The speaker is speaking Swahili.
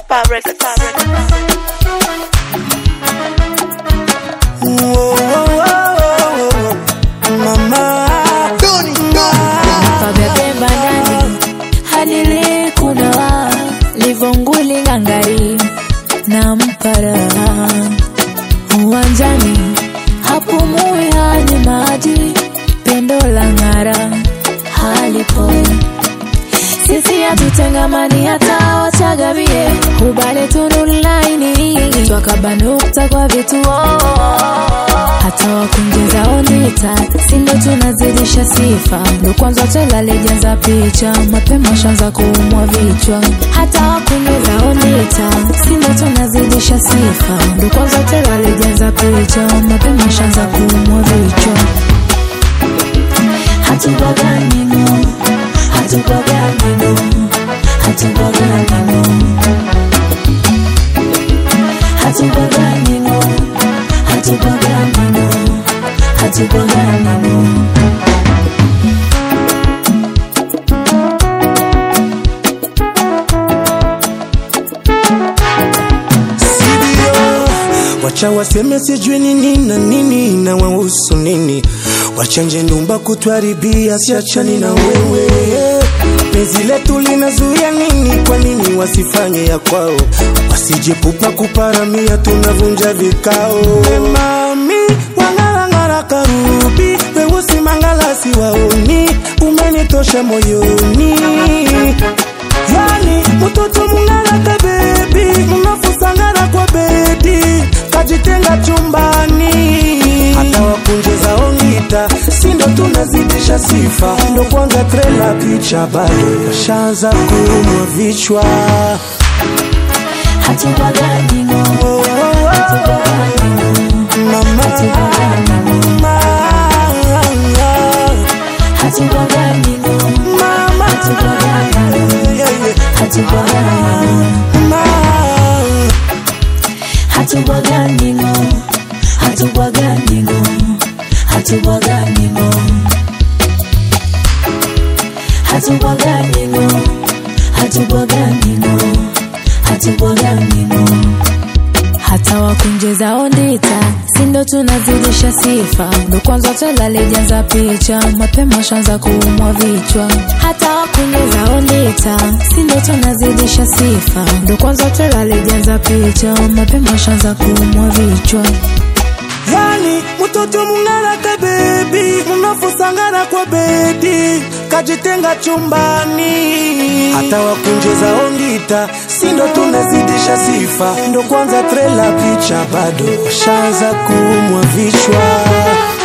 Fabric, fabric. Whoa, whoa, whoa, whoa. Mama pabebemba ndani hadili kunawa livonguli ngangari na mpara uwanjani hapumui hani maji pendo la ng'ara halipo sisi hatutengamani hata wachagavie hubale tunulaini twakabanukta kwa vituo hata wakunjeza onita sindo tunazidisha sifa ndo kwanza tela lejenza picha mapema shanza kuumwa vichwa hata wakunjeza onita sindo tunazidisha sifa ndo kwanza tela lejenza picha mapema shanza kuumwa vichwa hatubaganino hatubaganino hatubaganino hatubaganino hatubaganino hatubaganino Sidio, wacha waseme sijui nini na nini na wahusu nini, wachanje ndumba kutwaribia, siachani na wewe. Penzi letu linazuia nini? Kwa nini wasifanye ya kwao? Wasijepupa kuparamia, tunavunja vikao. We mami wangarangara karubi, weusi mangalasi waoni, umenitosha moyoni yani mtoto mungaraka bebi mnafusangara kwa bedi kajitenga chumbani hata wakunjeza ongita sindo tunazidisha sifa ndo kwanza trela picha bado washaanza kuumwa vichwa hatubaganino Oh, oh, oh. Mama. Mama. hatubaganino Mama. Yeah, yeah. hatubaganino Mama. hatubaganino hatubaganino hatubaganino hatubaganino hatubaganino hatubaganino hata wakunjeza ondita sindo tunazidisha sifa ndo kwanza twelalejanza picha mapema shanza kuumwa vichwa hata wakunjeza ondita sindo tunazidisha sifa ndo kwanza twelalejanza picha mapema shanza kuumwa vichwa yani mtoto mungaraka bebi mnafusangana kwa bedi kajitenga chumbani hata wakunjeza ongita sindo tunazidisha sifa ndo kwanza trela picha bado washaanza kuumwa vichwa